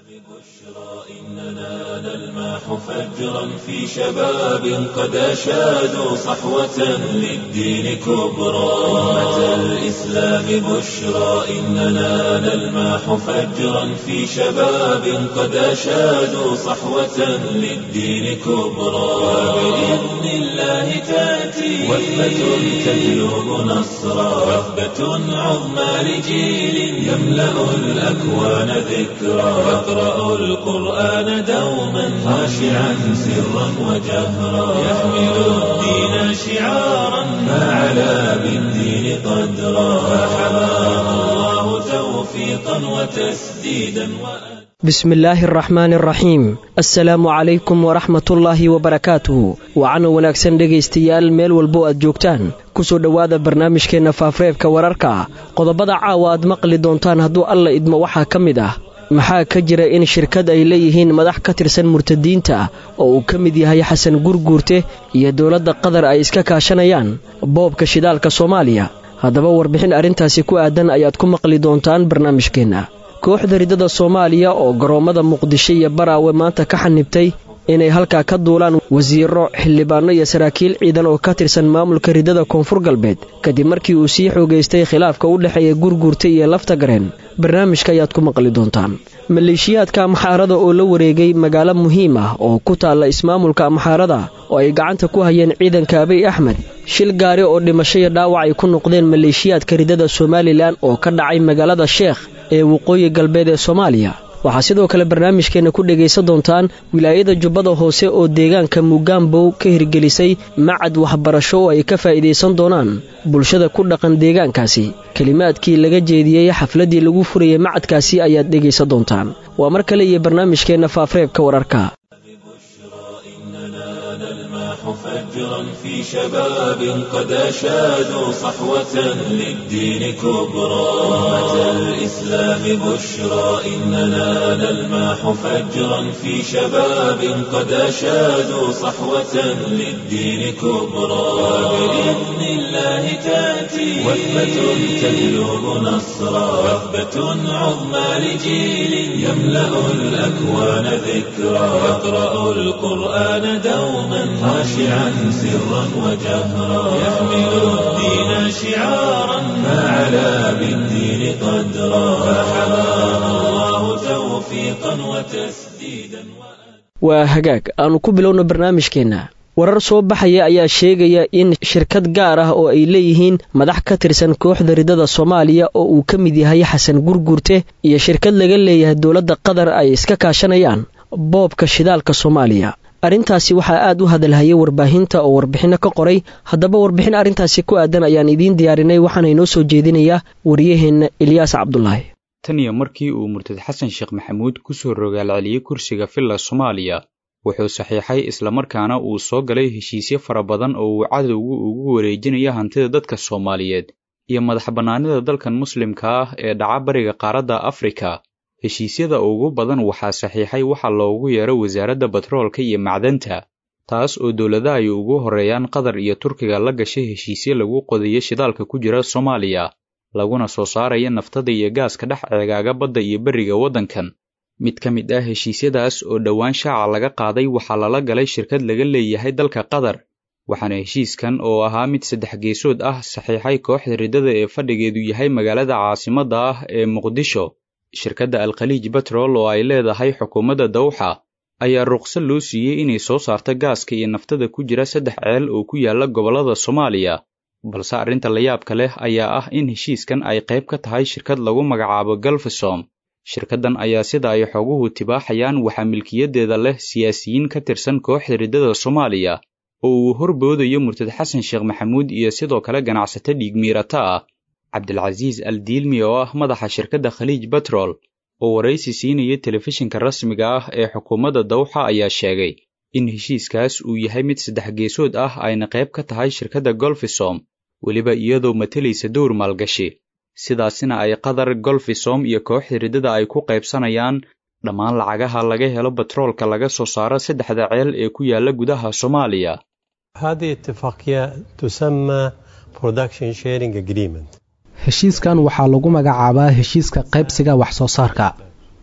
إننا نلمح فجرا في شباب قد أشادوا صحوة للدين كبرى أمة الإسلام بشرى إننا نلمح فجرا في شباب قد أشادوا صحوة للدين كبرى وبإذن الله تأتي وثبة تجلب نصرا وثبة عظمى لجيل يملأ الأكوان ذكرى يقرأ القرآن دوما خاشعا سرا وجهرا يحمل الدين شعارا فعلى بالدين قدرا فحماه الله توفيقا وتسديدا وأ bismi illaahi araxmaani araxiim assalaamu calaykum waraxmatullaahi wabarakaatuhu wacana wanaagsan dhegaystayaal meel walbo aad joogtaan kusoo dhowaada barnaamijkeenna faafreebka wararka qodobada caawa aad maqli doontaan hadduu alla idmo waxaa ka mid ah maxaa ka jira in shirkad ay leeyihiin madax ka tirsan murtadiinta oo uu ka mid yahay xasan gurguurte iyo dowladda qatar ay iska kaashanayaan boobka shidaalka soomaaliya haddaba warbixin arrintaasi ku aadan ayaad ku maqli doontaan barnaamijkeenna kooxda riddada soomaaliya oo garoommada muqdisho iyo baraawe maanta ka xanibtay inay halkaa ka duulaan wasiiro xildhibaanno iyo saraakiil ciidan oo ka tirsan maamulka riddada koonfur galbeed kadib markii uu sii xoogaystay khilaafka u dhexeeya gurguurta iyo lafta gareen barnaamijka ayaad ku maqli doontaan maleeshiyaadka amxaarada oo la wareegay magaalo muhiim ah oo ku taalla ismaamulka amxaarada oo ay gacanta ku hayeen ciidanka abiy axmed shil gaari oo dhimasho iyo dhaawac ay ku noqdeen maleeshiyaadka riddada somalilan oo ka dhacay magaalada sheekh ee waqooyi galbeed ee soomaaliya waxaa sidoo kale barnaamijkeenna ku dhegaysan doontaan wilaayada jubbada hoose oo deegaanka mugaambow ka hirgelisay macad waxbarasho oo ay ka faa'iidaysan doonaan bulshada ku dhaqan deegaankaasi kelimaadkii laga jeediyey xafladdii lagu furayay macadkaasi ayaad dhegaysan doontaan waa mar kale iyo barnaamijkeenna faafreebka wararka فجرا في شباب قد أشادوا صحوة للدين كبرى أمة الإسلام بشرى إننا نلمح فجرا في شباب قد أشادوا صحوة للدين كبرى وبإذن الله تأتي وثبة تجلب نصرا وثبة عظمى لجيل يملأ الأكوان ذكرى يقرأ القرآن دوما خاشعا سرا وجهرا يحمل الدين شعارا فعلى بالدين قدرا فحماه الله توفيقا وتسديدا waa hagaag aanu ku bilowno barnaamijkeenna warar soo baxaya ayaa sheegaya in shirkad gaar ah oo ay leeyihiin madax ka tirsan kooxda riddada soomaaliya oo uu ka mid yahay xasan gurgurte iyo shirkad laga leeyahay dowladda qatar ay iska kaashanayaan boobka shidaalka soomaaliya arrintaasi waxaa aad u hadalhayay warbaahinta oo warbixinno ka qoray haddaba warbixin arrintaasi ku aadan ayaan idiin diyaarinay waxaana inoo soo jeedinayaa waryaheenna ilyaas cabdulaahi tan iyo markii uu murtad xasan sheekh maxamuud ku soo rogaalceliyey kursiga villa soomaaliya wuxuu saxiixay islamarkaana uu soo galay heshiisyo fara badan oo uu cadowgu ugu wareejinaya hantida dadka soomaaliyeed iyo madax bannaanida dalkan muslimka ah ee dhaca bariga qaaradda afrika heshiisyada ugu badan waxaa saxiixay waxa loogu yeero wasaaradda batroolka iyo macdanta taas oo dowladaha ay ugu horreeyaan qatar iyo turkiga la gashay heshiisyo lagu qodayo shidaalka ku jira soomaaliya laguna soo saaraya naftada iyo gaaska dhex ceegaaga badda iyo berriga waddankan mid ka mid ah heshiisyadaas oo dhowaan shaaca laga qaaday waxaa lala galay shirkad laga leeyahay dalka qatar waxaana heshiiskan oo ahaa mid saddex geesood ah saxiixay kooxda riddada ee fadhigeedu yahay magaalada caasimadda ah ee muqdisho shirkadda alkhaliij batrol oo ay leedahay xukuumadda dawxa ayaa ruqsad loo siiyey inay soo saarto gaaska iyo naftada ku jira saddex ceel oo ku yaalla gobollada soomaaliya balse arrinta layaabka leh ayaa ah in heshiiskan ay qayb ka tahay shirkad lagu magacaabo galfasom shirkaddan ayaa sida ay xoguhu tibaaxayaan waxaa milkiyaddeeda leh siyaasiyiin ka tirsan kooxda riddada soomaaliya oo uu horboodayo murtad xasan sheekh maxamuud iyo sidoo kale ganacsato dhiigmiirata ah cabdilcasiis al diilmi oo ah madaxa shirkadda khaliij batrol oo waraysi siinaya telefishinka rasmiga ah ee xukuumadda dawxa ayaa sheegay in heshiiskaas uu yahay mid saddex geesood ah ayna qayb ka tahay shirkadda golfisom weliba iyadoo matalaysa dowr maalgashi sidaasina ay qatar golfisom iyo kooxda riddada ay ku qaybsanayaan dhammaan lacagaha laga helo batroolka laga soo saaro saddexda ceel ee ku yaalla gudaha soomaaliya هذه اتفاقية تسمى Production Sharing Agreement heshiiskan waxaa lagu magacaabaa heshiiska qaybsiga wax soo saarka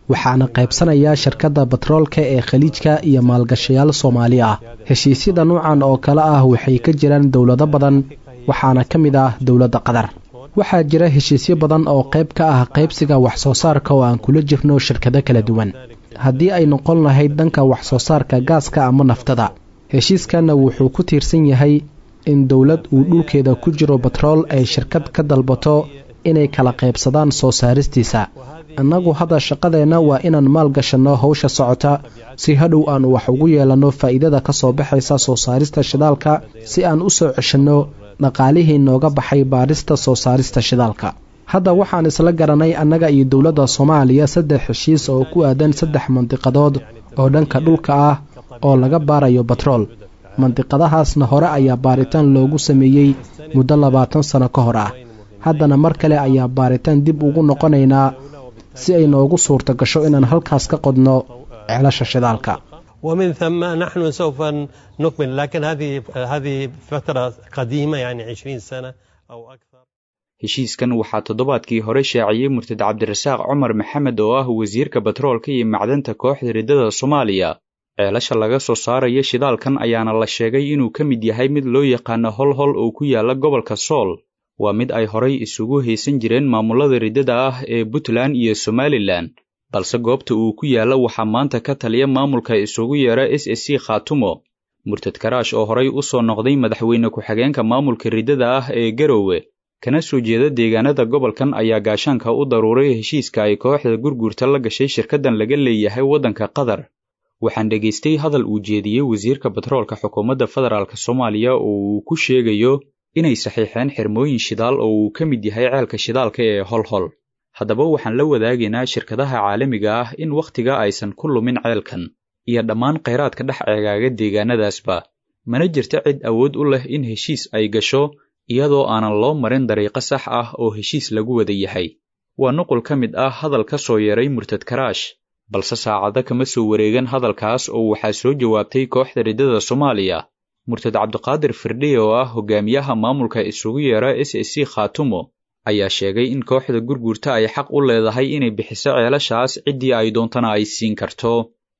waxaana qaybsanaya shirkadda batroolka ee khaliijka iyo maalgashayaal soomaali ah heshiisyada nuucan oo kale ah waxay ka jiraan dowlado badan waxaana ka mid ah dowladda qatar waxaa jira heshiisyo badan oo qayb ka ah qaybsiga wax soo saarka oo aan kula jirno shirkado kala duwan haddii ay noqon lahayd dhanka wax soo saarka gaaska ama naftada heshiiskanna wuxuu ku tiirsan yahay in dowlad uu dhulkeeda ku jiro batrool ay shirkad ka dalbato inay kala qaybsadaan soo saaristiisa annagu hadda shaqadeenna waa inaan maal gashanno howsha socota si hadhow aan wax ugu yeelanno faa'iidada ka soo baxaysa soo saarista shidaalka si aan u soo ceshanno dhaqaalihii nooga baxay baadhista soo saarista shidaalka hadda waxaan isla garanay annaga iyo dowladda soomaaliya saddex heshiis oo ku aadan saddex mandiqadood oo dhanka dhulka ah oo laga baarayo batrool mandiqadahaasna hore ayaa baaritaan loogu sameeyey muddo labaatan sano ka hor ah haddana mar kale ayaa baaritaan dib ugu noqonaynaa si ay noogu suurta gasho inaan halkaas ka qodno ceelasha shidaalka ومن ثم نحن سوف نكمل لكن هذه هذه فترة قديمة يعني 20 سنة أو أكثر heshiiskan waxaa toddobaadkii hore shaaciyey murtad cabdirasaaq cumar maxamed oo ah wasiirka batroolka iyo macdanta kooxda riddada soomaaliya ceelasha laga soo saarayo shidaalkan ayaana la sheegay inuu ka mid yahay mid loo yaqaano holhol oo ku yaala gobolka sool waa mid ay horay isugu haysan jireen maamulada riddada ah ee puntland iyo somalilan balse goobta uu ku yaalla waxaa maanta ka taliya maamulka isugu yeera s s c khaatumo murtad karaash oo horay u soo noqday madaxweyne ku-xigeenka maamulka riddada ah ee garowe kana soo jeeda deegaanada gobolkan ayaa gaashaanka u daruuray heshiiska ay kooxda gurguurta la gashay shirkaddan laga leeyahay waddanka qatar waxaan dhegaystay hadal uu jeediyey wasiirka batroolka xukuumadda federaalk soomaaliya oo uu ku sheegayo inay saxiixeen xirmooyin shidaal oo uu ka mid yahay ceelka shidaalka ee holhol haddaba waxaan la wadaagaynaa shirkadaha caalamiga ah in wakhtiga aysan ku lumin ceelkan iyo dhammaan khayraadka dhex ceegaaga deegaanadaasba mana jirta cid awood u leh in heshiis ay gasho iyadoo aanan loo marin dariiqo sax ah oo heshiis lagu wada yahay waa nuqul ka mid ah hadal ka soo yeeray murtad karaash balse saacado kama soo wareegan hadalkaas oo waxaa soo jawaabtay kooxda riddada soomaaliya murtad cabdiqaadir firdhiye oo ah hogaamiyaha maamulka isugu yeera s s c khaatumo ayaa sheegay in kooxda gurguurta ay xaq u leedahay inay bixiso ceelashaas ciddii ay doontana ay siin karto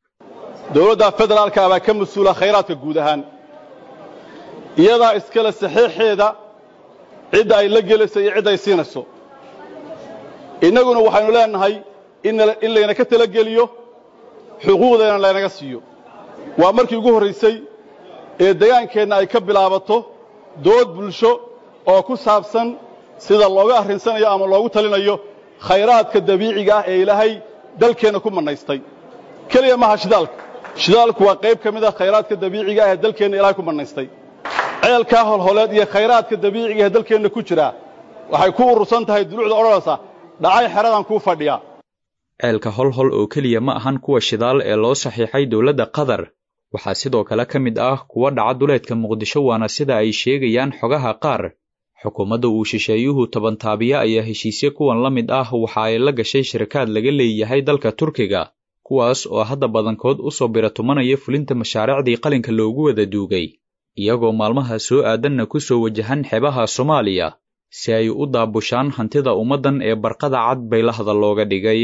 dowladda federaalka baa ka mas-uula khayraadka guud ahaan iyadaa iskale saxiixeeda cidda ay la gelayso iyo cidda ay siinayso innaguna waxaynu leenahay in layna ka talageliyo xuquuqdeena laynaga siiyo waa markii ugu horraysay ee degaankeenna ay ka bilaabato dood bulsho oo ku saabsan sida looga arrinsanayo ama loogu talinayo khayraadka dabiiciga ah ee ilaahay dalkeenna ku mannaystay keliya maaha shidaalka shidaalku waa qayb ka mid ah khayraadka dabiiciga ah ee dalkeenna ilaahay ku mannaystay ceelkaa holholeed iyo khayraadka dabiiciga ee dalkeenna ku jira waxay ku urursan tahay dulucda odhanaysa dhacay xeradan kuu fadhiya ceelka holhol oo keliya ma ahan kuwa shidaal ee loo saxiixay dowladda qatar waxaa sidoo kale ka mid ah kuwa dhaca duleedka muqdisho waana sida ay sheegayaan xogaha qaar xukuumadda uu shisheeyuhu tabantaabiya ayaa heshiisye kuwan la mid ah waxa ay la gashay shirkaad laga leeyahay dalka turkiga kuwaas oo hadda badankood u soo biratumanaya fulinta mashaariicdii qalinka loogu wada duugay iyagoo maalmaha soo aadanna ku soo wajahan xebaha soomaaliya si ay u daabushaan hantida ummaddan ee barqada cad bay lahda looga dhigay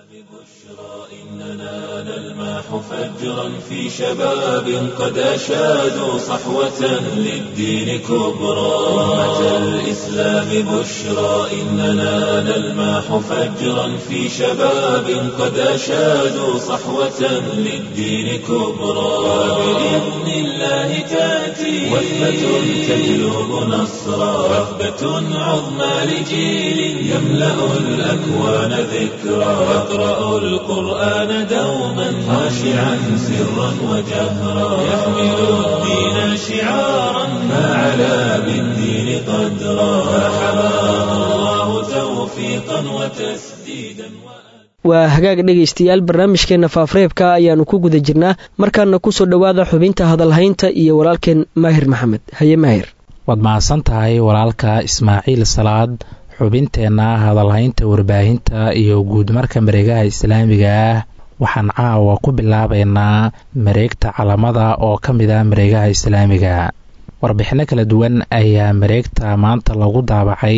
فجرا في شباب قد أشادوا صحوة للدين كبرى أمة الإسلام بشرى إننا نلماح فجرا في شباب قد أشادوا صحوة للدين كبرى وبإذن الله تأتي وثبة تجلب نصرا وثبة عظمى لجيل يملأ الأكوان ذكرى يقرأ القرآن دوما خاشعا سرا وجهرا يحمل الدين شعارا فعلى بالدين قدرا فحماه الله توفيقا وتسديدا waa hagaag dhegaystayaal barnaamijkeenna faafareebka ayaannu ku guda jirnaa markaana ku soo dhowaada xubinta hadalhaynta iyo walaalkeen maahir maxamed haye maahir waad mahadsan tahay walaalka ismaaciil salaad xubinteenna hadalhaynta warbaahinta iyo guudmarka mareegaha islaamiga ah waxaan caawa ku bilaabaynaa mareegta calamada oo ka mid ah mareegaha islaamiga warbixinno kala duwan ayaa mareegta maanta lagu daabacay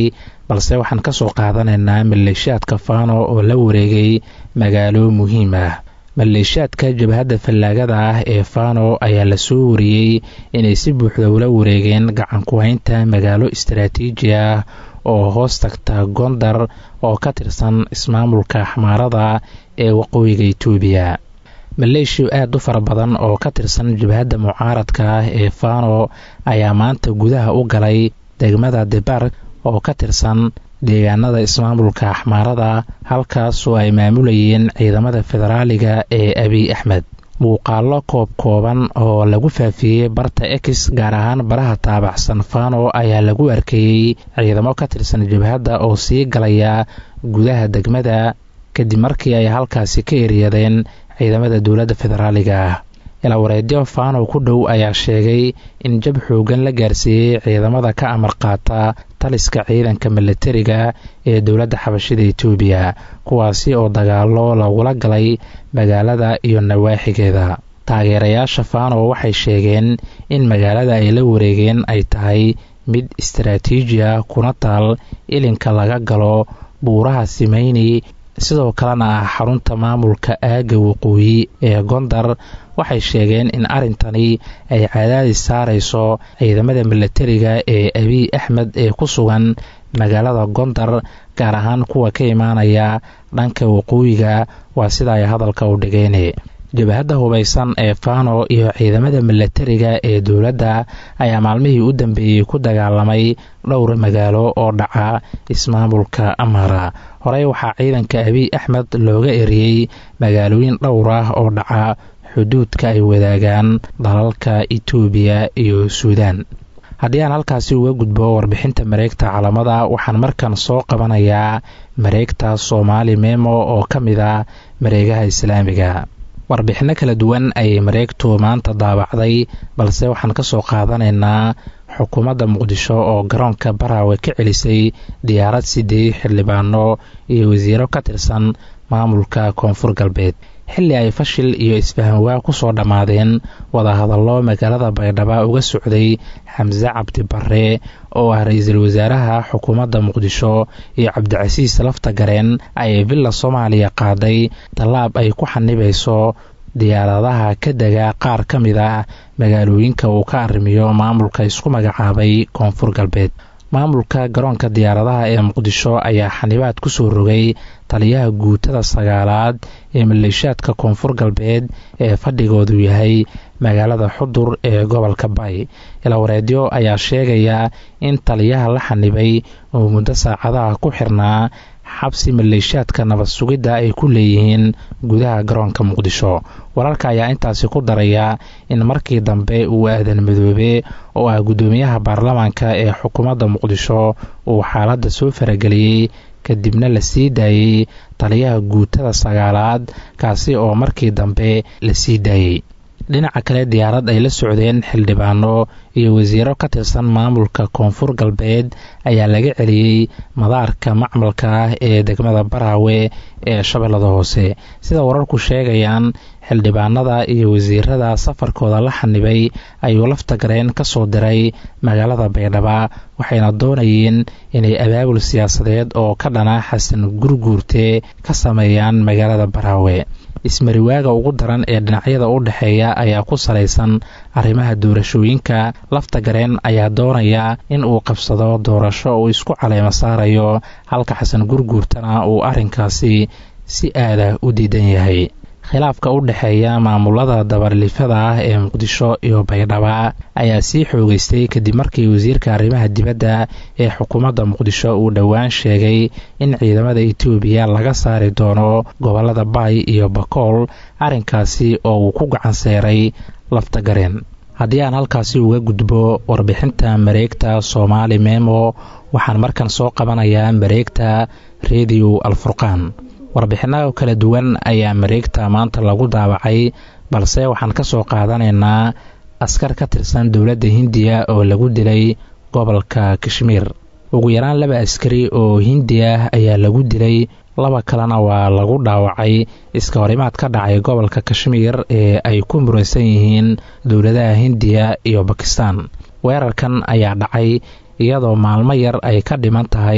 balse waxaan ka soo qaadanaynaa maleeshiyaadka faano oo la wareegay magaalo muhiim ah maleeshiyaadka jabhadda fallaagada ah ee faano ayaa lasoo wariyey inay si buuxda ula wareegeen gacan ku-haynta magaalo istaraatiiji ah oo hoos tagta gondar oo ka tirsan ismaamulka xamaarada ee waqooyiga itoobiya maleeshiya aada u fara badan oo ka tirsan jabhadda mucaaradka ah ee faano ayaa maanta gudaha u galay degmada debar oo ka tirsan deegaanada ismaamulka axmaarada halkaasoo ay maamulayeen ciidamada federaaliga ee abiy axmed muuqaallo koob kooban oo lagu faafiyey barta ex gaar ahaan baraha taabacsan fano ayaa lagu arkayey ciidamo ka tirsan jabhadda oo sii galaya gudaha degmada kadib markii ay halkaasi ka eryadeen ciidamada dowladda federaaliga ah ilawareedyo fano ku dhow ayaa sheegay in jab xoogan la gaarsiiyey ciidamada ka amar qaata taliska ciidanka milatariga ee dowladda xabashida etoobiya kuwaasi oo dagaalo lagula galay magaalada iyo nawaaxigeeda taageerayaasha fano waxay sheegeen in magaalada ay la wareegeen ay tahay mid istaraatiiji ah kuna taal ilinka laga galo buuraha simeyni sidoo kalena ah xarunta maamulka aagga waqooyi ee gondar waxay sheegeen in arrintani ay cadaadis saarayso ciidamada milatariga ee abiy axmed ee ku sugan magaalada gondar gaar ahaan kuwa ka imaanaya dhanka waqooyiga waa sida ay hadalka u dhigeen jabhadda hubaysan ee fano iyo ciidamada milatariga ee dowladda ayaa maalmihii u dambeeyey ku dagaalamay dhowr magaalo oo dhaca ismaamulka amara horey waxaa ciidanka abiy axmed looga eriyey magaalooyin dhowr ah oo dhaca xuduudka ay wadaagaan dalalka itoobiya iyo suudaan haddii aan halkaasi uga gudbo warbixinta mareegta calamada waxaan markan soo qabanayaa mareegta soomaali memo oo ka mid ah mareegaha islaamiga warbixinno kala duwan ayay mareegtu maanta daabacday balse waxaan ka soo qaadanaynaa xukuumadda muqdisho oo garoonka baraawe ka celisay diyaarad sidii xildhibaano iyo wasiiro ka tirsan maamulka koonfur galbeed xilli ay fashil iyo isfahanwaa ku soo dhammaadeen wadahadallo magaalada baydhaba uga socday xamse cabdi barre oo ah ra-iisul wasaaraha xukuumadda muqdisho iyo cabdicasiis lafta gareen ayay villa soomaaliya qaaday tallaab ay ku xanibayso diyaaradaha ka dega qaar ka mid ah magaalooyinka uu ka arrimiyo maamulka isku magacaabay koonfur galbeed maamulka garoonka diyaaradaha ee muqdisho ayaa xanibaad ku soo rogay taliyaha guutada sagaalaad ee maleeshiyaadka koonfur galbeed ee fadhigoodu yahay magaalada xudur ee gobolka bay ilawareedyo ayaa sheegaya in taliyaha la xanibay oo muddo saacadaha ku xirnaa xabsi maleeshiyaadka nabad sugidda ay ku leeyihiin gudaha garoonka muqdisho wararka ayaa intaasi ku daraya in markii dambe uu aadan madoobe oo ah guddoomiyaha baarlamaanka ee xukuumadda muqdisho uu xaaladda soo farageliyey kadibna la sii daayey taliyaha guutada sagaalaad kaasi oo markii dambe la sii daayey dhinaca kale diyaarad ay la socdeen xildhibaano iyo wasiiro ka tirsan maamulka koonfur galbeed ayaa laga celiyey madaarka macmalka ah ee degmada baraawe ee shabeellada hoose sida wararku sheegayaan xildhibaanada iyo wasiirada safarkooda la xanibay ayuu lafta gareen ka soo diray magaalada baydhaba waxayna doonayeen inay abaabul siyaasadeed oo ka dhana xasan gurguurte ka sameeyaan magaalada baraawe ismariwaaga ugu daran ee dhinacyada u dhexeeya ayaa ku salaysan arrimaha doorashooyinka lafta gareen ayaa doonaya in uu qabsado doorasho uu isku caleemo saarayo halka xasan gurguurtana uu arrinkaasi si aada u diidan yahay khilaafka u dhexeeya maamulada dabarlifada ah ee muqdisho iyo baydhaba ayaa sii xoogeystay kadib markii wasiirka arrimaha dibadda ee xukuumadda muqdisho uu dhowaan sheegay in ciidamada etoobiya laga saari doono gobolada baay iyo bakool arrinkaasi oo uu ku gacan seeray lafta gareen haddii aan halkaasi uga gudbo warbixinta mareegta soomaali memo waxaan markan soo qabanayaa mareegta rediyo alfurqaan warbixinada kala duwan ayaa mareegta maanta lagu daabacay balse waxaan ka soo qaadanaynaa askar ka tirsan dowladda hindiya oo lagu dilay gobolka kashmiir ugu yaraan laba askari oo hindi ah ayaa lagu dilay laba kalena waa lagu dhaawacay iska horimaad ka dhacay gobolka kashmiir ee ay ku muransan yihiin dowladaha hindiya iyo bakistan weerarkan ayaa dhacay iyadoo maalmo yar ay ka dhiman tahay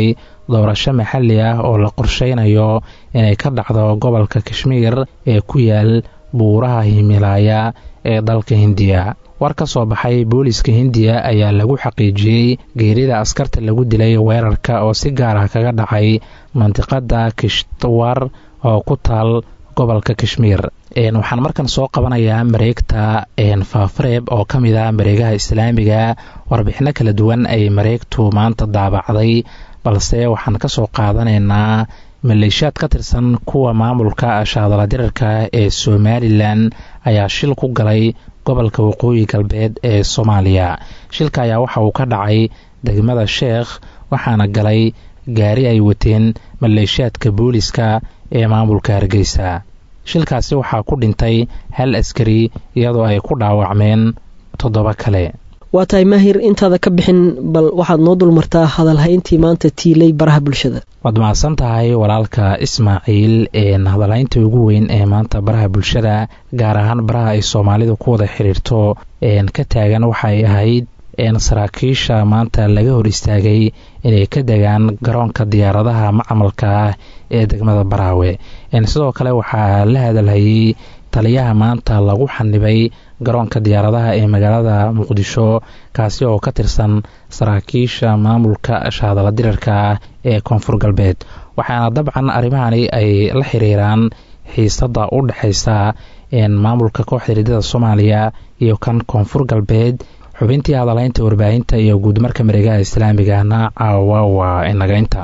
doorasho maxalli ah oo la qorsheynayo inay ka dhacdo gobolka kashmiir ee ku yaal buuraha himilaaya ee dalka hindiya war ka soo baxay booliiska hindiya ayaa lagu xaqiijiyey geerida askarta lagu dilay weerarka oo si gaar ah kaga dhacay mandiqada kishtwar oo ku taal gobolka kashmiir waxaan markan soo qabanayaa mareegta faafareeb oo ka mid ah mareegaha islaamiga warbixino kala duwan ay mareegtu maanta daabacday balse waxaan ka soo qaadanaynaa maleeshiyaad ka tirsan kuwa maamulka shaadala dirarka ee somalilan ayaa shil ku galay gobolka waqooyi galbeed ee soomaaliya shilka ayaa waxa uu ka dhacay degmada sheekh waxaana galay gaari ay wateen maleeshiyaadka booliska ee maamulka hargeysa shilkaasi waxaa ku dhintay hal askari iyadoo ay ku dhaawacmeen toddoba kale waa tahay maahir intaada ka bixin bal waxaad noo dulmartaa hadalhayntii maanta tiilay baraha bulshada waad mahadsan tahay walaalka ismaaciil hadalhaynta ugu weyn ee maanta baraha bulshada gaar ahaan baraha ay soomaalidu ku wada xiriirto ka taagan waxay ahayd saraakiisha maanta laga hor istaagay inay ka degaan garoonka diyaaradaha macmalka ah ee degmada baraawe sidoo kale waxaa la hadalhayey taliyaha maanta lagu xanibay garoonka diyaaradaha ee magaalada muqdisho kaasi oo ka tirsan saraakiisha maamulka shaadala dirarka ah ee koonfur galbeed waxaana dabcan arrimahani ay la xiriiraan xiisada u dhexaysa maamulka kooxda hiridada soomaaliya iyo kan koonfur galbeed xubintii hadalhaynta warbaahinta iyo guudmarka mareegaha islaamigana caawa waa inagaynta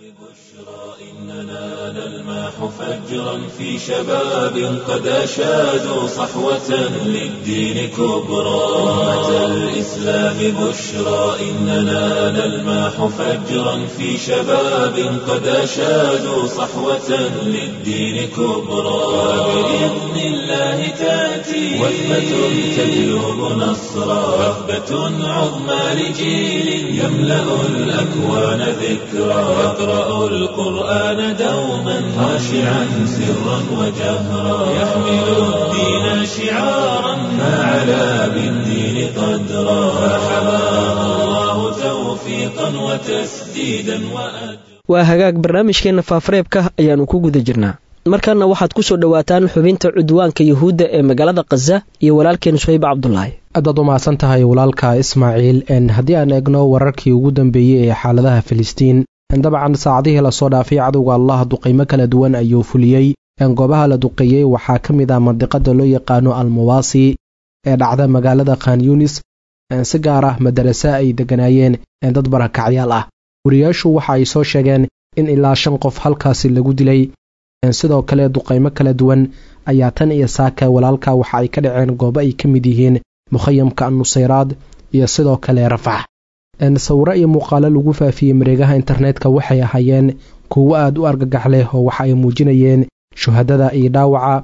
فجرا في شباب قد أشادوا صحوة للدين كبرى أمة الإسلام بشرى إننا نلماح فجرا في شباب قد أشادوا صحوة للدين كبرى وبإذن الله تأتي وثبة تجلب نصرا وثبة عظمى لجيل يملأ الأكوان ذكرى يقرأ القرآن دوما خاشعا سرا وجهرا يحمل الدين شعارا ما علا بالدين قدرا فحماه الله توفيقا وتسديدا وأجرا waa hagaag barnaamijkeenna faafareebka ayaannu ku guda jirnaa markaana waxaad ku soo dhowaataan xubinta cudwaanka yuhuudda ee magaalada khaza iyo walaalkeen suhayb cabdulaahi aadaad u mahadsan tahay walaalka ismaaciil haddii aan eegno wararkii ugu dambeeyey ee xaaladaha filistiin dabcan saacadihii lasoo dhaafay cadowga allah duqaymo kala duwan ayuu fuliyey goobaha la duqeeyey waxaa ka mid ah mandiqada loo yaqaano almawaasi ee dhacda magaalada khan yunis si gaar ah madarase ay degganaayeen dad barakacyaal ah wariyaashu waxa ay soo sheegeen in ilaa shan qof halkaasi lagu dilay sidoo kale duqaymo kala duwan ayaa tan iyo saaka walaalka waxa ay ka dhaceen goobo ay ka mid yihiin mukhayamka nusayraad iyo sidoo kale rafax sawiro iyo muuqaalo lagu faafiyey mareegaha internetka waxay ahaayeen kuwo aad u argagax leh oo waxa ay muujinayeen shuhadada iyo dhaawaca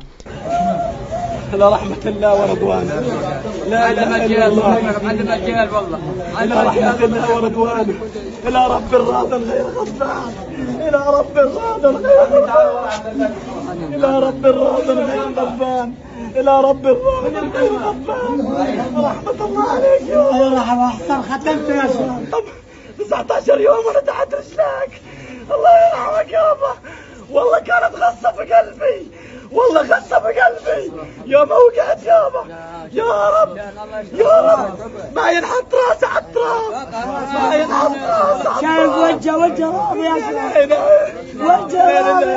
إلى رحمة الله ورضوانه لا إله إلا الله إلى رحمة الله ورضوانه إلى رب راض غير غضبان إلى رب راض غير غضبان إلى رب راض غير غضبان إلى رب راض غير غضبان رحمة الله عليك يا رحمة أحسن ختمت يا شباب 19 يوم وأنا تحت رجلك الله يرحمك يابا والله كانت غصة في قلبي والله غصة في قلبي يوم وقعت يابا يا رب يا رب ما ينحط راسي على التراب ما ينحط راسي على التراب شايف وجه وجه رابي يا شباب وجه رابي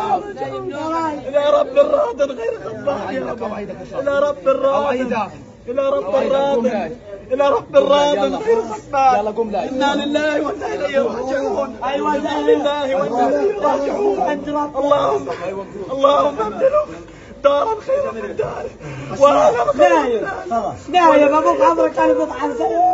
إلى رب الراض غير غضبان يا رب إلى رب الراض إلى رب الراض إلى رب الراض غير غضبان إنا لله وإنا إليه راجعون أيوة إنا لله وإنا إليه راجعون اللهم اللهم ابدله دارا خيرا من داره وأهلا خيرا من داره أبوك عمرك كان بضحك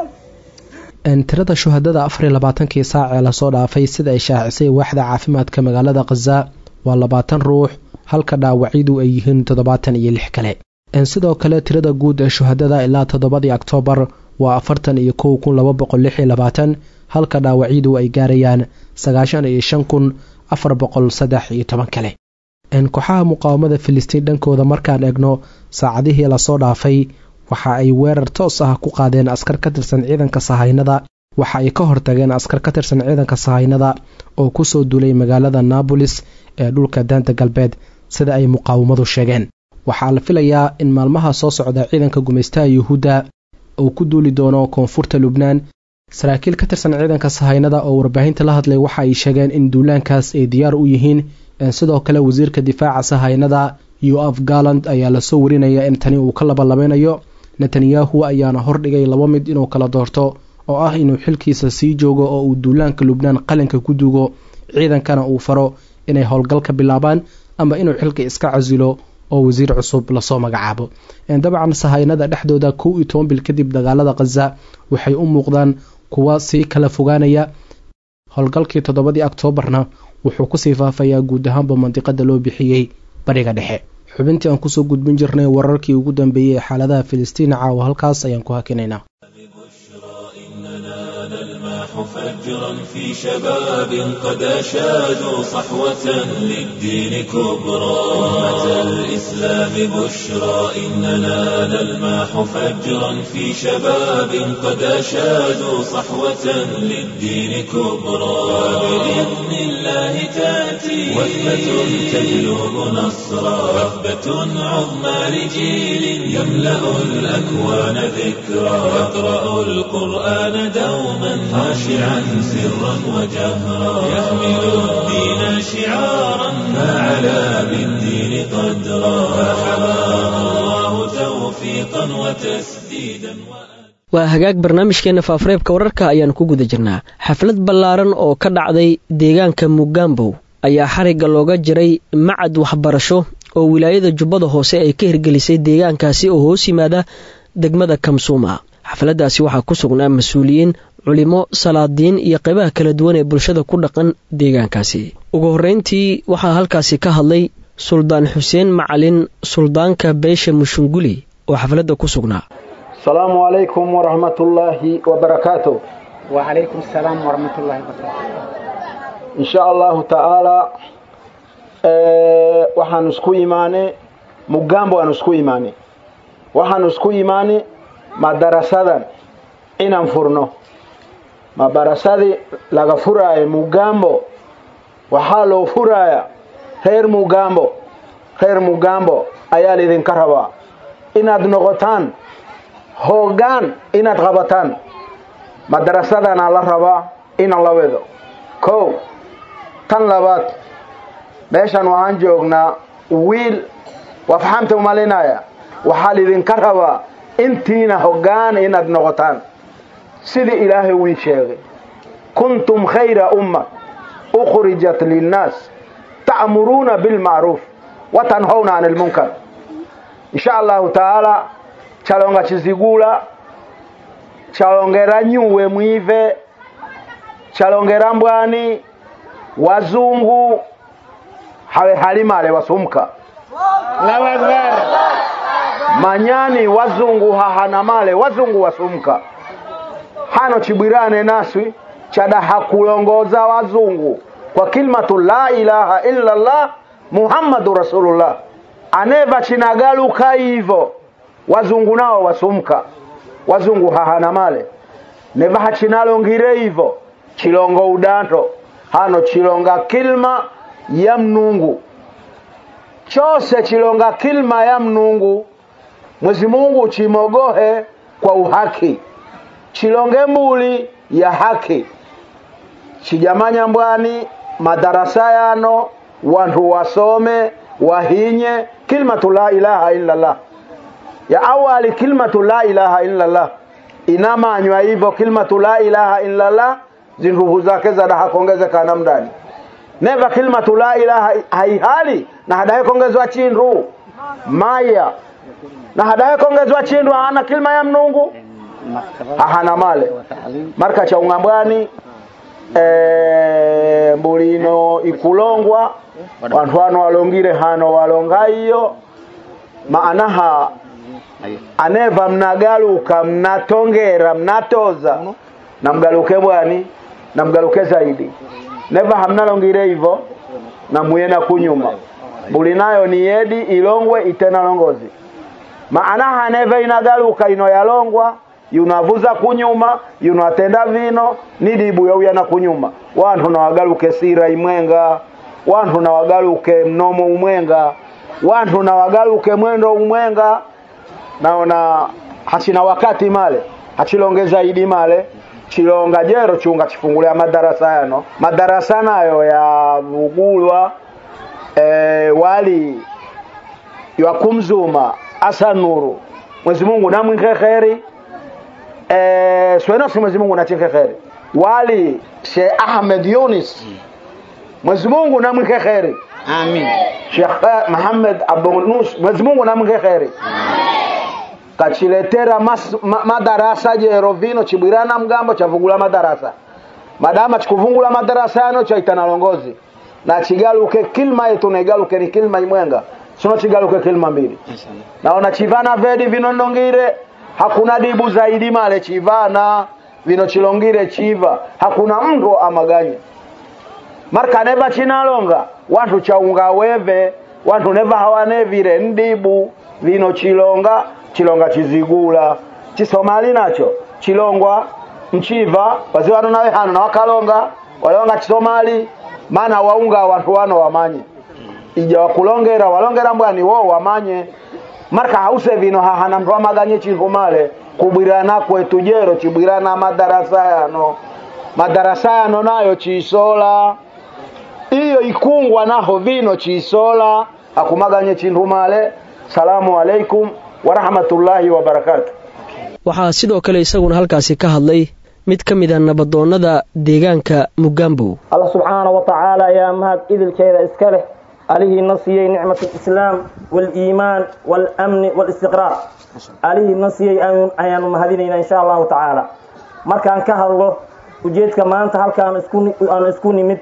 tirada shuhadada afar iyo labaatankii saac ee lasoo dhaafay sida ay shaacisay waaxda caafimaadka magaalada khaza waa labaatan ruux halka dhaawacyadu ay yihiin toddobaatan iyo lix kale sidoo kale tirada guud ee shuhadada ilaa toddobadii oktoobar waa afartan iyo kow kun laba boqol lix iyo labaatan halka dhaawacyadu ay gaarayaan sagaashan iyo shan kun afar boqol saddex iyo toban kale kooxaha muqaawamada filistiin dhankooda markaan eegno saacadihii lasoo dhaafay waxa ay weerar toos ah ku qaadeen askar ka tirsan ciidanka sahaynada waxa ay ka hortageen askar ka tirsan ciidanka sahaynada oo kusoo duulay magaalada naabolis ee dhulka daanta galbeed sida ay muqaawamadu sheegeen waxaa la filayaa in maalmaha soo socda ciidanka gumaystaha yuhuudda uu ku duuli doono koonfurta lubnaan saraakiil ka tirsan ciidanka sahaynada oo warbaahinta la hadlay waxa ay sheegeen in duulaankaas ay diyaar u yihiin sidoo kale wasiirka difaaca sahaynada yoaf garland ayaa lasoo warinaya in tani uu ka labalabeynayo netanyahu ayaana hordhigay laba mid inuu kala doorto oo ah inuu xilkiisa sii joogo oo uu duulaanka lubnaan qalinka ku duugo ciidankana uu faro inay howlgal ka bilaabaan ama inuu xilka iska casilo oo wasiir cusub lasoo magacaabo dabcan sahaynada dhexdooda kow iyo toban bil kadib dagaalada khaza waxay u muuqdaan kuwa sii kala fogaanaya howlgalkii toddobadii oktoobarna wuxuu kusii faafayaa guud ahaanba mandiqada loo bixiyey bariga dhexe xubintii aan kusoo gudbin jirnay wararkii ugu dambeeyey ee xaaladaha filistiin caawa halkaas ayaan ku hakinaynaa فجرا في شباب قد أشادوا صحوة للدين كبرى أمة الإسلام بشرى إننا نلماح فجرا في شباب قد أشادوا صحوة للدين كبرى وبإذن الله تأتي وثبة تجلب نصرا وثبة عظمى لجيل يملأ الأكوان ذكرى يقرأ القرآن دوما خاشعا سرا وجهرا يحمل الدين شعارا فعلى بالدين قدرا فحماه الله توفيقا وتسديدا waa hagaag barnaamijkeenna faafareebka wararka ayaanu ku guda jirnaa xaflad ballaaran oo ka dhacday deegaanka mugambow ayaa xarigga looga jiray macad waxbarasho oo wilaayada jubbada hoose ay ka hirgelisay deegaankaasi oo hoos yimaada degmada kamsuuma xafladdaasi waxaa ku sugnaa mas-uuliyiin culimo salaadiin iyo qaybaha kala duwan ee bulshada ku dhaqan deegaankaasi ugu horreyntii waxaa halkaasi ka hadlay suldaan xuseen macalin suldaanka beesha mushunguli oo xafladda ku sugnaa السلام عليكم ورحمة الله وبركاته وعليكم السلام ورحمة الله وبركاته إن شاء الله تعالى أه waxaan isku imaanay mugambo aan isku imaanay waxaan isku imaanay madarasadan inaan furno madarasadii laga furaayo mugambo waxaa loo furaaya reer mugambo reer mugambo ayaa laidinka rabaa inaad noqotaan hoggaan inaad qabataan madarasadana la rabaa inaan la wedo kow tan labaad meeshan waxaan joognaa wiil waa faxamta umalinaya waxaa lidinka rabaa intiina hoggaan inaad noqotaan sidii ilaahay wii sheegay kuntum khayra umma ukhrijat linnaas ta'muruuna bilmacruuf wa tanhawna can ilmunkar insha allahu taala chalonga chizigula chalongera nyuwe mwive chalongera mbwani wazungu hawe halimale wasumka manyani wazungu hahana male wazungu wasumka hano chibwirane naswi chadaha kulongoza wazungu kwa kilmatu la ilaha illa Allah Muhammadu Rasulullah aneva chinagaluka hivyo wazungu nao wasumka wazungu hahana male neva hachinalongire hivyo chilongo udanto hano chilonga kilma ya mnungu chose chilonga kilma ya mnungu mwezi mungu chimogohe kwa uhaki chilonge mbuli ya haki chijamanya mbwani madarasa yano wantu wasome wahinye kilmatu la ilaha illallah ya awali kilmatu la ilaha illallah inamanywa hivyo kilmatu la ilaha illallah zinruhu zake zadaha kongezekana mdani neva kilmatu la ilaha haihali na hadahe kongezwa chindu maya na hadahe kongezwa chindu hana kilma ya mnungu hahana male marka cha ungambwani e, mbulino ikulongwa wantu wano walongire hano walonga iyo maanaha aneva mnagaluka mnatongera mnatoza namgaluke bwani namgaluke zaidi neva hamnalongire hivyo namuyena kunyuma mbuli nayo ni yedi ilongwe itena longozi maanaha neva inagaluka ino yalongwa yunavuza kunyuma yunatenda vino nidibu yauyana kunyuma wantu nawagaluke sira imwenga wantu nawagaluke mnomo umwenga wantu nawagaluke mwendo umwenga naona hachina wakati male hachilongeza idi male chilonga jero chunga chifungulia madarasa yano madarasa nayo yavugulwa e, wali yakumzuma asanuru mwezi mungu namwinke kheri e, swenosi mwezi mungu nachinke kheri wali Sheikh Ahmed Yunis mwezi mungu namwinke kheri amin Sheikh Muhammad Abu Nus mwezi mungu namwinke kheri kachiletera mas, ma, madarasa jero vino chibwirana mgambo chavugula madarasa madama chikuvungula madarasa yano chaitana longozi na chigaluke kilma yetu naigaluke ni kilma imwenga sino chigaluke kilma mbili naona chivana vedi vino ndongire hakuna dibu zaidi male chivana vino chilongire chiva hakuna mndo amaganye marka neva chinalonga wantu chaunga weve wantu neva hawanevire ndibu vino chilonga chilonga chizigula chisomali nacho chilongwa mchiva wazee wano nawe hano na wakalonga walonga chisomali maana waunga wantu wano wamanye ija wakulongera walongera mbwani wo wamanye marka hause vino hahana mtu amaganye chintu male kubwirana kwetu jero chibwirana madarasa yano madarasa yano nayo chisola iyo ikungwa naho vino chisola akumaganye chintu male salamu alaikum warahmatullaahi wabarakaatu waxaa sidoo kale isaguna halkaasi ka hadlay mid ka mid a nabadoonnada deegaanka mugambow allah subxaana wa tacaala ayaa mahad idilkeeda iska leh alihiina siiyey nicmat alislaam waaliimaan waalamni waalistiqraar alihiina siiyey ayaanu mahadinaynaa insha allahu tacaala markaan ka hadlo ujeedka maanta halkaan aan isku nimid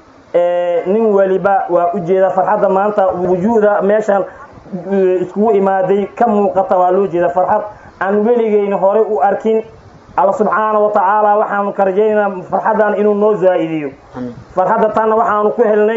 nin weliba waa ujeeda farxadda maanta wujuuda meeshaan iskugu imaaday ka muuqata waa loo jeeda farxad aan weligeyna horey u arkin alla subxaana wa tacaala waxaanu ka rajaynaynaa farxaddan inuu noo zaa'idiyo farxadda tanna waxaanu ku helnay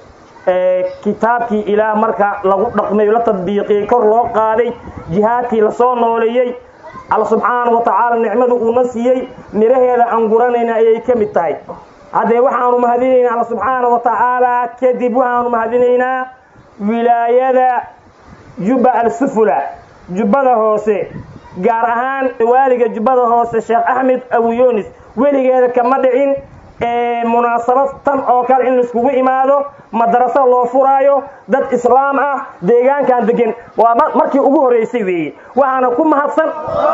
kitaabkii ilaah marka lagu dhaqmay la tadbiiqiyey kor loo qaaday jihaadkii lasoo nooleeyey alla subxaana wa tacaala nicmadu uuna siiyey miraheeda aan guranayna ayay ka mid tahay haddee waxaanu mahadinaynaa alla subxaana wa tacaala kadib waxaanu mahadinaynaa wilaayada jubba al-sufula jubbada hoose gaar ahaan waaliga jubbada hoose sheekh axmed abuyunis weligeeda kama dhicin munaasabad tan oo kale in laiskugu imaado madraso loo furaayo dad islaam ah deegaankan degan waa markii ugu horeysay weeye waxaana ku mahadsan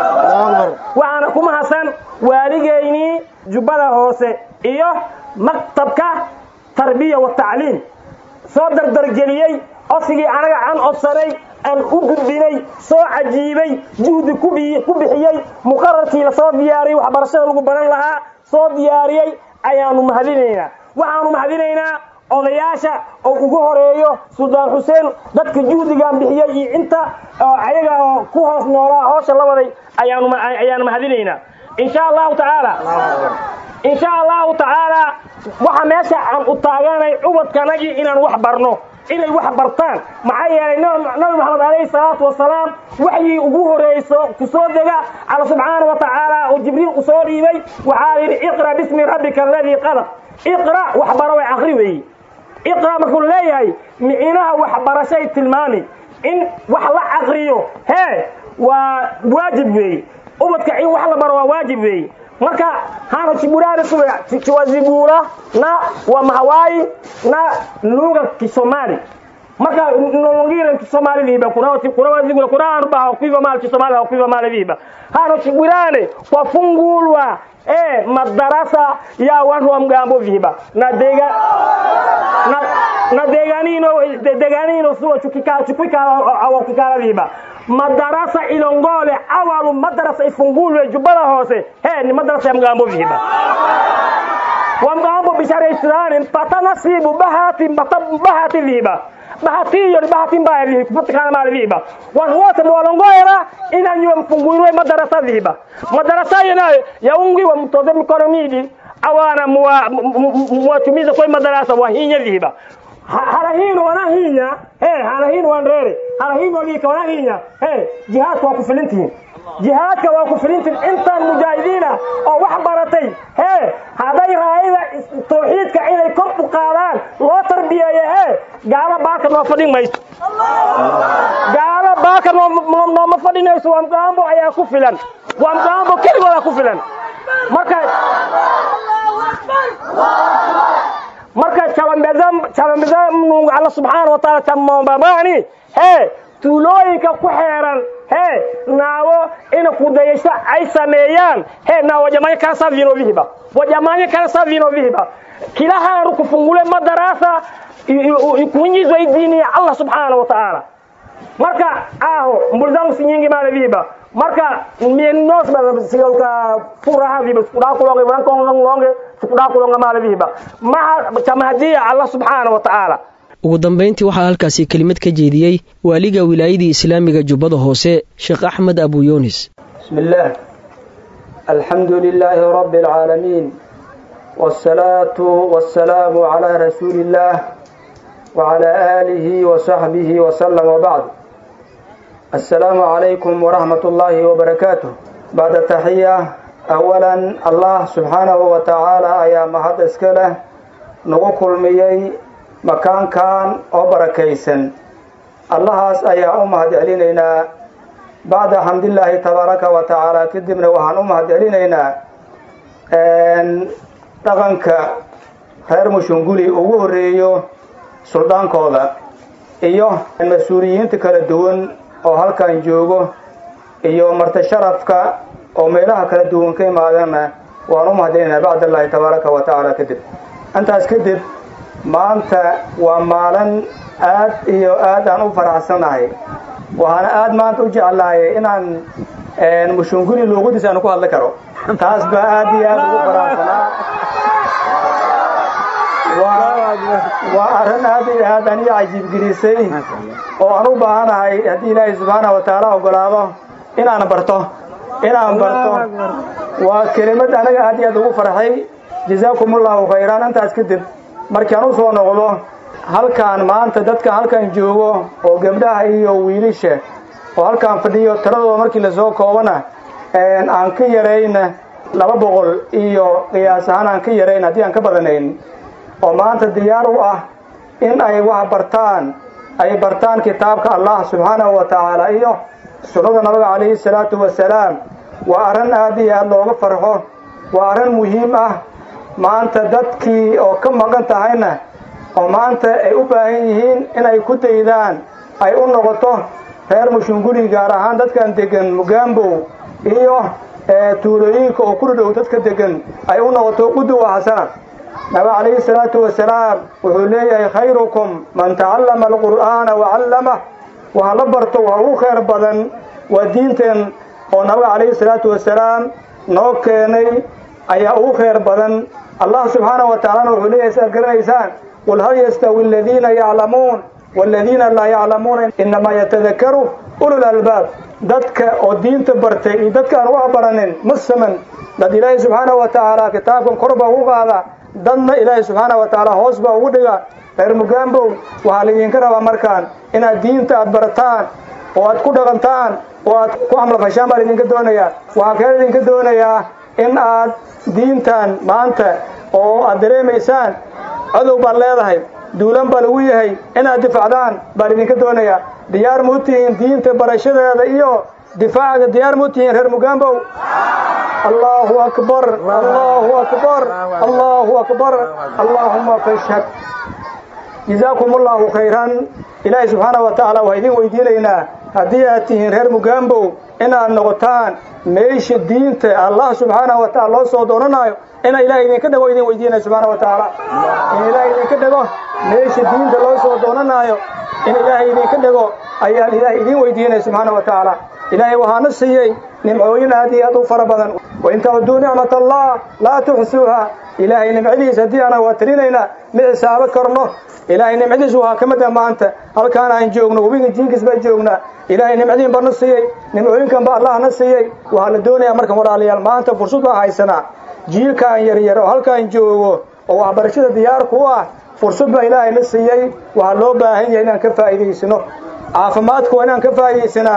waxaana ku mahadsan waaligeynii jubbada hoose iyo maktabka tarbiya wa tacliim soo dardargeliyey codsigii anaga aan codsanay aan u gudbinay soo cajiibay juhdi ku bixiyey muqararkii lasoo diyaariyey waxbarashada lagu baran lahaa soo diyaariyey ayaanu mahadinaynaa waxaanu mahadinaynaa odayaasha oo ugu horeeyo suldaan xuseen dadka juhdigan bixiyey iyo inta ayaga oo ku hoos noolaa hoosha la waday ayaanu mahadinaynaa insha allahu tacaala insha allahu tacaala waxa meesha aan u taaganay cubadkanagii inaan wax barno inay wax bartaan maxaa yeelay nabi maxamed alayhi salaatu wasalaam waxyii ugu horeyso kusoo dega alla subxaana wa tacaala oo jibriil u soo dhiibay waxaa yidhi iqra bismi rabbika aladii qalaq iqra waxbaro way akri weeye iqra markuu leeyahay micinaha waxbarashay tilmaami in wax la aqriyo hee waa waajib weeye ubadka in wax la baro waa waajib weeye marka hano chiburare suwe chiwazibura na wa mahawai na lugha kisomali marka nolongire kisomali viba kuna kuna wazigula kuna anuba hakuiva mali kisomali hakuiva mali viba hano chiburane kwa fungulwa eh madarasa ya watu wa mgambo viba na dega na na deganino deganino suwa chukika chukika au kikala viba madarasa ilongole awalu madarasa ifungulwe jubbada hoose he ni madarasa ya mgambo viba wa mgambo bishara islani mpata nasibu bahati mpata bahati viba bahati hiyo ni bahati mbaya vihi kupatikana mali viba watu wote mwalongoera inanywe mfungulwe madarasa viba madarasa hiyo nayo yaungiwa mtoze mikono midi awana muwatumiza kwa madarasa wahinya viba harahino wanahinya he harahino wanrere harahino wagika wanahinya he jihaadku waa ku filintihiin jihaadka waa ku filintin intaan mujaahidiina oo wax baratay hee hadday raayada tawxiidka inay kor u qaadaan loo tarbiyeeyo hee gaalo baaka noo fadhin mayso gaalo baaka nooma fadhinayso wamgaambo ayaa ku filan wamgaambo keligoodaa ku filan marka marka chabambeza mnungu alla subxaana wataala chamambabani hee tuulooyinka ku xeeran hee naawo ina kudayasho ay sameeyaan hee na wajamanya kala saa vino vihiba wajamanya kala saa vino vihiba kila haru kufungule madarasa kuingizwa idini ya Allah subhanahu wa ta'ala marka aho mbuli zangu si nyingi male vihiba marka mienos ba sigalka furaha vihiba sikudaa kulonge wankongongonge sikudaa kulonga male vihiba maha chamahadiya Allah subhanahu wa ta'ala ugu dambayntii waxaa halkaasi kelimad ka jeediyey waaliga wilaayadii islaamiga jubbada hoose sheekh axmed abu yunis bismi illaah alxamdu lilaahi rabbi alcaalamiin wاsalaatu wasalaamu calaa rasuuli illaah wacalaa aalihi wasaxbihi wasalam wabacd assalaamu calaykum waraxmat ullaahi wabarakaatuh bacda taxiya awalan allah subxaanahu wa tacaala ayaa mahad iska leh nagu kulmiyey makaankan oo barakaysan allahaas ayaa u mahad celinaynaa bacda xamdillaahi tabaaraka wa tacaala kadibna waxaan u mahad celinaynaa dhaqanka reer mushunguli ugu horreeyo suldaankooda iyo mas-uuliyiinta kala duwan oo halkan joogo iyo marti sharafka oo meelaha kala duwan ka imaadana waan u mahad celinaynaa bacdallaahi tabaaraka wa tacaala kadib intaas kadib maanta waa maalin aad iyo aad aan u faraxsanahay waxaana aad maanta u jeclahay inaan mushunguli luuqadiis aan ku hadli karo taas baa aad iyo aad ugu faraxsanaa waa arrin aad iyo aad an ii cajiibgelisay oo aan u baahanahay haddii ilaahay subxaana wa tacaala ogolaado inaan barto inaan barto waa kelimad anaga aad iyo aad ugu farxay jazaakum allahu khayran intaas kadib markaan u soo noqdo halkaan maanta dadka halkan joogo oo gabdhaha iyo wiilisha oo halkaan fadhiyo tiradooda markii lasoo koobana aan ka yarayn laba boqol iyo qiyaas ahaan aan ka yarayn haddii aan ka badanayn oo maanta diyaar u ah in ay wax bartaan ay bartaan kitaabka allah subxaanahu wa tacaala iyo sunnada nabiga calayhi salaatu wasalaam waa arrin aad iyo aad looga farxo waa arrin muhiim ah maanta dadkii oo ka maqan tahayna oo maanta ay u baahan yihiin inay ku daydaan ay u noqoto reer mushunguli gaar ahaan dadkan degan mugaambow iyo tuulooyinka oo ku dhow dadka degan ay u noqoto quduwa xasana nabi calayhi salaatu wasalaam wuxuu leeyahay khayrukum man tacallama alqur'aana wacallamah waxa la barto waa ugu khayr badan waa diinteen oo nabiga calayhi salaatu wasalaam noo keenay ayaa ugu khayr badan allah subxaanahu wa tacaalana wuxuu leeyahay si aad garanaysaan qul hal yastawi aladiina yaclamuun waaladiina laa yaclamuuna inamaa yatadakaru ulul albaab dadka oo diinta bartay iyo dadka aan wax baranin ma saman dad ilaahay subxaanahu wa tacaala kitaabkan kor baa ugu qaada dadna ilaahay subxaanahu wa tacaala hoos baa ugu dhiga reer mugaambow waxaa laydinka rabaa markaan inaad diinta aad barataan oo aad ku dhaqantaan oo aad ku xamlafashaan baa laydinka doonayaa waxaa kale laydinka doonayaa in aad diintan maanta oo aad dareemaysaan cadow baad leedahay duulan baa lagu yahay inaad difacdaan baa laydinka doonayaa diyaar ma u tihiin diinta barashadeeda iyo difaacaga diyaar ma u tihiin reer mugaambow allahu akbar allahu akbar allahu akbar allaahuma fashhad jazaakum allahu khayran ilaahay subxaana wa tacaala waa idin weydiinaynaa haddii aad tihiin reer mugaambow inaad noqotaan meesha diinta allah subxaanahu wa tacala loo soo doonanayo ina ilahay idinka dhego idin weydiinaya subxaana wa tacaala in ilaahay idinka dhego meesha diinta loo soo doonanayo in ilaahay idinka dhego ayaan ilaahay idin weydiinaya subxaana wa tacaala ilaahay waxaana siiyey nimcooyin aad iyo aad u fara badan wain tacuduu nicmat allah laa tuxsuuha ilaahay nimcadiisa haddii ana waa tirinaynaa ma xisaabo karno ilaahay nimcadiis waxaa ka mid ah maanta halkaan aan joogno webiga jiinkiis baan joognaa ilaahay nimcadiin baa na siiyey nimcooyinkan baa allah na siiyey waxaa la doonayaa markan walaalayaal maanta fursad baan haysanaa jiilkaan yaryar oo halkaan joogo oo waxbarashada diyaar ku ah fursad baa ilaahay na siiyey waxaa loo baahan yahay inaan ka faa'iidaysano caafimaadka waa inaan ka faa'iidaysanaa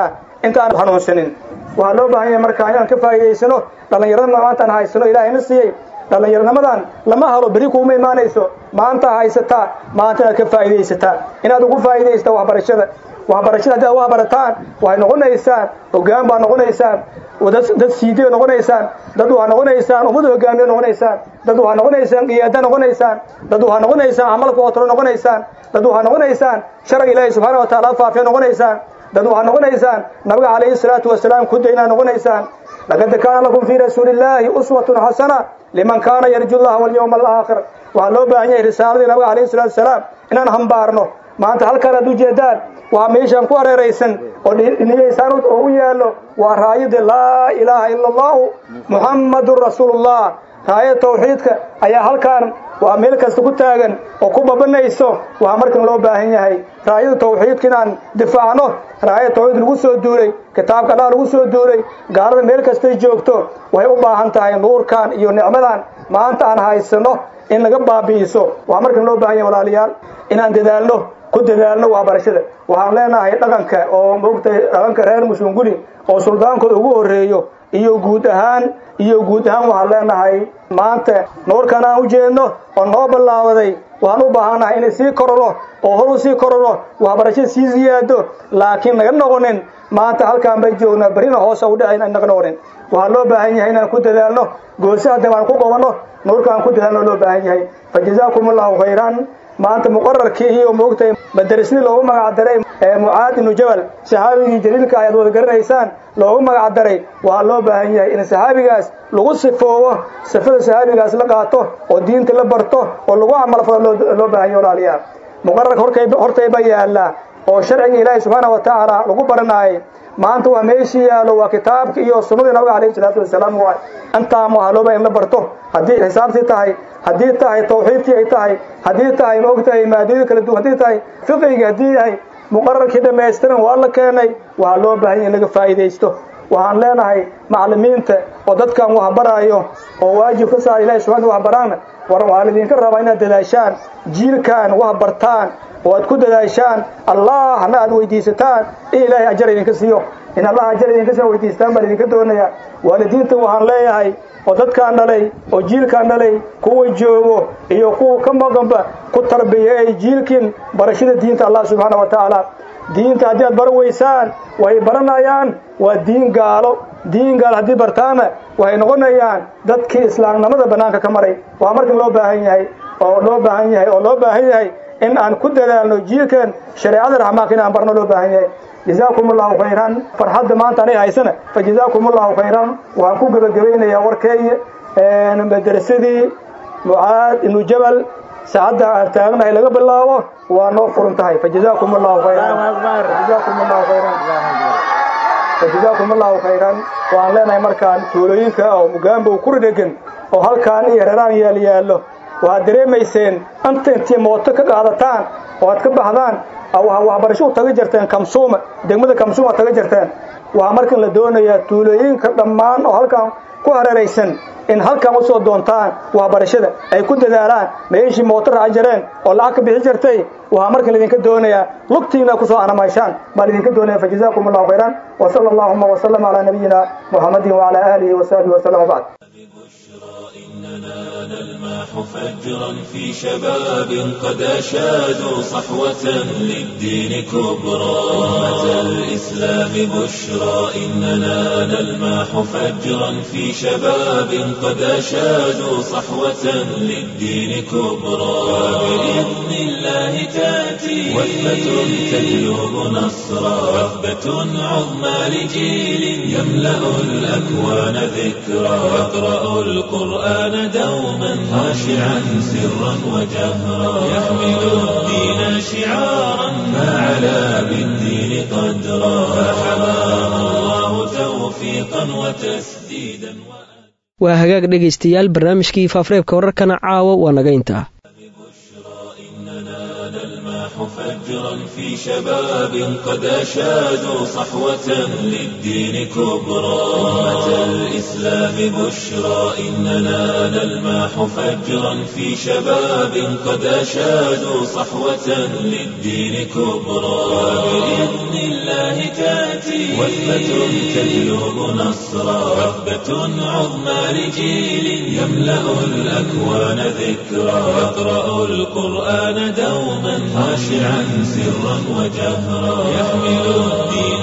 intaan hanuunsanin waxaa loo baahan yahay marka inaan ka faa'iidaysano dhallinyarada maantaan haysano ilaahayna siiyey dhallinyarnimadan lama halo beri kuuma imaanayso maanta haysataa maanta inaad ka faa'iidaysataa inaad ugu faa'iidaysta waxbarashada waxbarashada haddii aad wax barataan waxay noqonaysaan hoggaan baad noqonaysaan dad siidiyo noqonaysaan dad waxaa noqonaysaan ummad hogaamiyo noqonaysaan dad waxaa noqonaysaan qiyaada noqonaysaan dad waxaa noqonaysaan camalka ootolo noqonaysaan dad waxaa noqonaysaan sharciga ilaahi subxaana wa taala faafiya noqonaysaan dad waxaa noqonaysaan nabiga calayhi salaatu wasalaam ku daynaa noqonaysaan laqad kaana lakum fii rasuulillaahi uswatun xasana liman kaana yarju llaha walyawma alaakhir waxaa loo baahan yahay risaaladii nabiga calayhi salaatu wasalaam inaan hambaarno maanta halkaan aad ujeedaan waa meeshaan ku hareeraysan oo niyaysaan oo u yaallo waa raayada laa ilaaha ila allahu muxammadun rasuulullah raayada tawxiidka ayaa halkaan waa meel kasta ku taagan oo ku babanayso waxaa markan loo baahan yahay raayada tawxiidka inaan difaacno raayada tawxiid lagu soo duulay kitaabka allah lagu soo duulay gaalada meel kastay joogto waxay u baahan tahay nuurkan iyo nicmadan maanta aan haysano in laga baabi'iso waxaa markan loo baahan yahay walaalayaal inaan dadaalno ku dadaalno waxbarashada waxaan leenahay dhaqanka oo moogtay dhaqanka reer mushunguli oo suldaankooda ugu horreeyo iyo guud ahaan iyo guud ahaan waxaan leenahay maanta nuurkan aan u jeedno oo noo ballaabaday waxaan u baahannahay inay sii kororo oo hor u sii kororo waxbarashada sii siyaado laakiin naga noqonin maanta halkaan bay joognaa berrina hoosa u dhacayn naga noqonin waxaa loo baahan yahay inaan ku dadaalno goosaha dabaan ku qabanno nuurkaan ku dadaalno loo baahan yahay fa jazaakum allahu khayran maanta muqararkii iyo moogtay madarisni loogu magac daray mucaad ibnu jabal saxaabigii jaliilka ayaad wada garanaysaan loogu magac daray waxaa loo baahan yahay in saxaabigaas lagu sifoobo sifada saxaabigaas la qaato oo diinta la barto oo lagu camalfado loo baahan yahay walaalayaal muqararka hortayba yaallaa oo sharciga ilaahi subxaana wa tacaala lagu baranaayay maanta waa meeshii yaallo waa kitaabka iyo sunnadii nabiga calayhi salaatu wasalaam waay intaan waxaa loo baahan in la barto haddii xisaabtii tahay haddii tahay tawxiidkii ay tahay haddii tahay maogtahay maadooyin kala duwan haddii tahay fiqigii haddii yahay muqararkii dhammaystiran waa la keenay waxaa loo baahan yahay in laga faa'iidaysto waxaan leenahay macallimiinta oo dadkan wax baraayo oo waajib ka saara ilahi subxana wax baraana war waxaa lidinka rabaa inaad dadaashaan jiilkan wax bartaan oo aad ku dadaashaan allahna aad weydiisataan in ilaahay ajar idinka siiyo in allah ajar idinka siiyo weydiistaan baan idinka doonayaa waalidiinta waxaan leeyahay oo dadkaan dhalay oo jiilkaan dhalay kuwa joogo iyo kuwa ka maqanba ku tarbiyeey jiilkin barashada diinta allah subxaana wa tacaala diinta haddii aad bara weysaan way baranayaan waa diin gaalo diin gaalo haddii bartaana waxay noqonayaan dadkii islaamnimada bannaanka ka maray waa markan loo baahan yahay oo loo baahan yahay oo loo baahan yahay in aan ku dadaalno jiilkan shareecada raxmaanka in aan barno loo baahan yahay jazaakum allahu khayran farxadda maanta anay haysana fa jazaakum allahu khayran waxaan ku gebagabaynayaa warkeeya madarasadii mucaad ibnu jabal saacadda aan taagnahay laga bilaabo waa noo furan tahay fa jazaakum allahu khayran jazaakum allahu khayran fa jazaakum allahu khayran waxaan leenahay markaan tuulooyinka oo mugaambow ku dhegan oo halkaan iyo raraan yaal yaallo waxaad dareemayseen anta intii mooto ka qaadataan oo aad ka baxdaan waxbarasho u taga jirteen kamsuuma degmada kamsuuma ad taga jirteen waxaa markan la doonayaa tuulooyinka dhammaan oo halkaan ku hareeraysan in halkan usoo doontaan waxbarashada ay ku dadaalaan meeshii mooto raaci jireen oo lacag ka bixi jirtay waxaa markan laidinka doonayaa lugtiina kusoo anamayshaan baa laidinka doonaya fa jazaakum allahu khayran wa sala allahuma wasalam calaa nabiyina muxamadin wacala aalihi wasaxbihi wasalam wabacd نلماح فجرا في شباب قد أشادوا صحوة للدين كبرى أمة الإسلام بشرى إننا نلماح فجرا في شباب قد أشادوا صحوة للدين كبرى وبإذن الله تأتي وثبة تجلب نصرا وثبة عظمى لجيل يملأ الأكوان ذكرى يقرأ القرآن دوما خاشعا سرا وجهرا يحمل الدين شعارا فعلى بالدين قدرا فحماه الله توفيقا وتسديدا waa hagaag dhegaystayaal barnaamijkii faafareebka wararkana caawa waa naga intaa في شباب قد أشادوا صحوة للدين كبرى أمة الإسلام بشرى إننا نلمح فجرا في شباب قد أشادوا صحوة للدين كبرى وبإذن الله تأتي وثبة تجلب نصرا وثبة عظمى لجيل يملأ الأكوان ذكرا يقرأ القرآن دوما خاشعا سرا وجهرا يحمل الدين